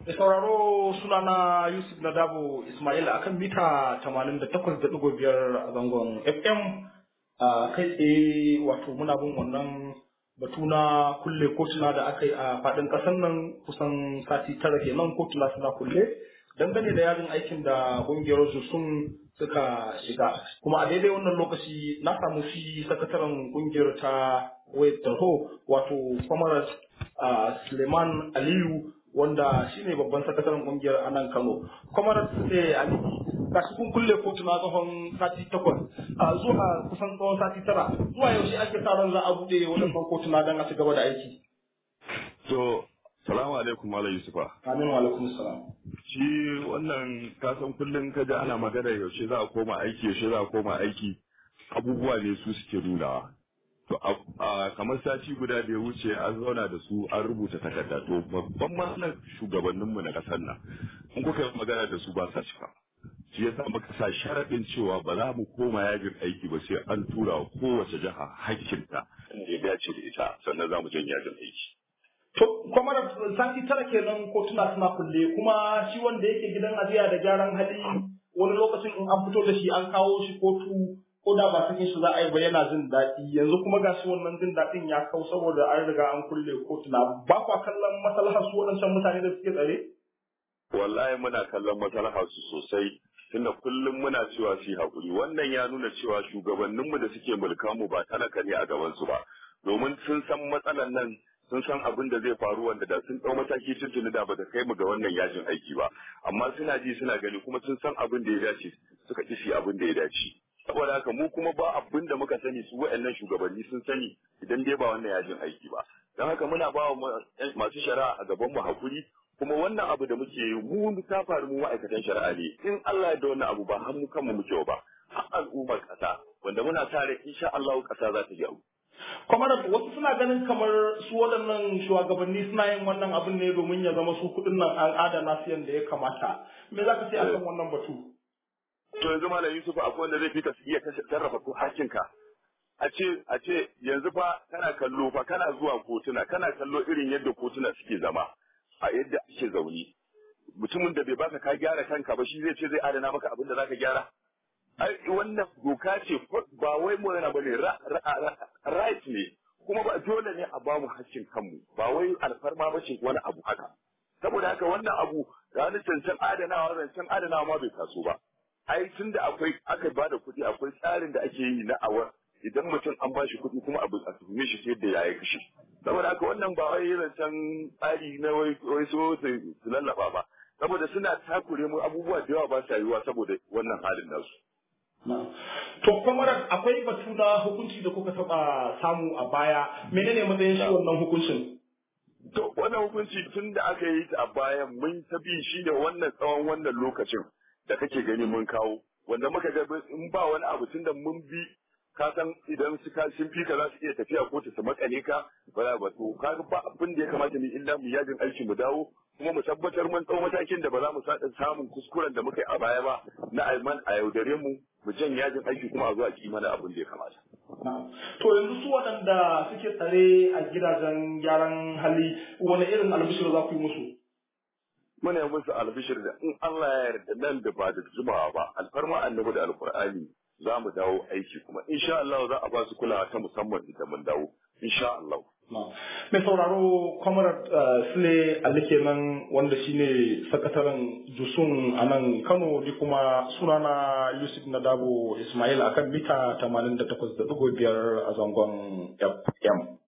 Da sauraro sunana Yusuf Nadabo Ismail akan mita 88.5 a zangon FM a kai tsaye wato muna bin wannan batu na kulle kotuna da aka yi a faɗin ƙasar nan kusan sati tara kenan kotuna suna kulle dangane da yajin aikin da ƙungiyar su sun suka shiga kuma a daidai wannan lokaci na samu shi sakataren ƙungiyar ta wayar tarho wato kwamarat suleiman aliyu wanda shine babban sakataren kungiyar a nan Kano. Kwamar eh Ali gashi kun kulle kotu na tsawon sati takwas a zuwa kusan tsawon sati tara zuwa yaushe ake sa ran za a bude wannan kotu na dan a ci gaba da aiki. To salamu alaikum Malam Yusufa. Amin wa alaikum salam. Shi wannan kasan kullum ka ji ana magana yaushe za a koma aiki yaushe za a koma aiki abubuwa ne su suke nunawa. To a kamar sati guda da ya wuce an zauna da su an rubuta takarda to babban matsalar shugabanninmu na ƙasar nan in kuka yi magana da su ba sa cika. Shi yasa muka sa sharaɗin cewa ba za mu koma yajin aiki ba sai an tura wa kowace jiha hakkinta da ya dace da ita sannan za mu jan yajin aiki. To, kwamar sati tara kenan kotuna suna kulle kuma shi wanda yake gidan ajiya da gyaran hali wani lokacin in an fito da shi an kawo shi kotu ko da ba sakin shi za a yi ba yana jin daɗi yanzu kuma ga shi wannan jin daɗin ya kau saboda an riga an kulle kotuna ba kwa kallon maslahar su waɗancan mutane da suke tsare? Wallahi muna kallon maslahar su sosai tunda kullum muna cewa su haƙuri wannan ya nuna cewa shugabanninmu da suke mulka mu ba talaka ne a gaban su ba domin sun san matsalan nan sun san abin da zai faru wanda da sun ɗau mataki tuntuni da ba ta kai mu ga wannan yajin aiki ba amma suna ji suna gani kuma sun san abin da ya dace suka ƙi abin da ya dace. saboda haka mu kuma ba abin da muka sani su wa'annan shugabanni sun sani idan dai ba wannan yajin aiki ba don haka muna ba masu shari'a a gaban mu hakuri kuma wannan abu da muke yi mu ta faru mu ma'aikatan shari'a ne in Allah ya da wannan abu ba har mu kanmu muke ba har al'ummar ƙasa wanda muna sa rai insha Allah ƙasa za ta gyaru kamar wasu suna ganin kamar su waɗannan shugabanni suna yin wannan abin ne domin ya zama su kuɗin nan an adana su yadda ya kamata me za ka ce akan wannan batu to yanzu malam Yusuf akwai wanda zai fi ka iya sarrafa ko hakinka a ce a ce yanzu fa kana kallo fa kana zuwa kotuna kana kallo irin yadda kotuna suke zama a yadda ake zaune mutumin da bai baka ka gyara kanka ba shi zai ce zai adana maka abin da zaka gyara ai wannan doka ce ba wai mu yana bane right ne kuma ba dole ne a bamu hakkin kanmu ba wai alfarma ba ce wani abu haka saboda haka wannan abu ranar cancan adanawa zancen adanawa ma bai taso ba ai tun da akwai aka ba da kuɗi akwai tsarin da ake yi na awa idan mutum an ba shi kuɗi kuma abu a tuhume shi sai da ya yi kashe saboda haka wannan ba wai zancen tsari na wai so su lallaba ba saboda suna takure mu abubuwa da yawa ba sa yiwuwa saboda wannan halin nasu. To kwamar akwai batu na hukunci da kuka taɓa samu a baya menene matsayin shi wannan hukuncin? To wannan hukunci tun da aka yi ta a baya mun ta bi shi da wannan tsawon wannan lokacin. da kake gani mun kawo wanda muka ga in ba wani abu tunda mun bi ka san idan su ka sun fi ka za su iya tafiya ko su makale ka ba ba to ka ba abin da ya kamata mu illa mu yajin aiki mu dawo kuma mu tabbatar mun tsau matakin da ba za mu sada samun kuskuren da muka yi a baya ba na alman a yaudare mu mu jan yajin aiki kuma a zo a ki mana abin da ya kamata. To yanzu su waɗanda suke tsare a gidajen gyaran hali wani irin albishir za ku yi musu? muna yi musu albishir da in Allah ya yarda nan da ba da jimawa ba alfarma annabi da alkur'ani za mu dawo aiki kuma insha Allah za a ba su kulawa ta musamman idan mun dawo insha Allah Mai sauraro kwamarar Sule Ali kenan wanda shine sakataren Jusun a nan Kano ni kuma sunana Yusuf Nadabo Ismail akan mita 88.5 a zangon FM.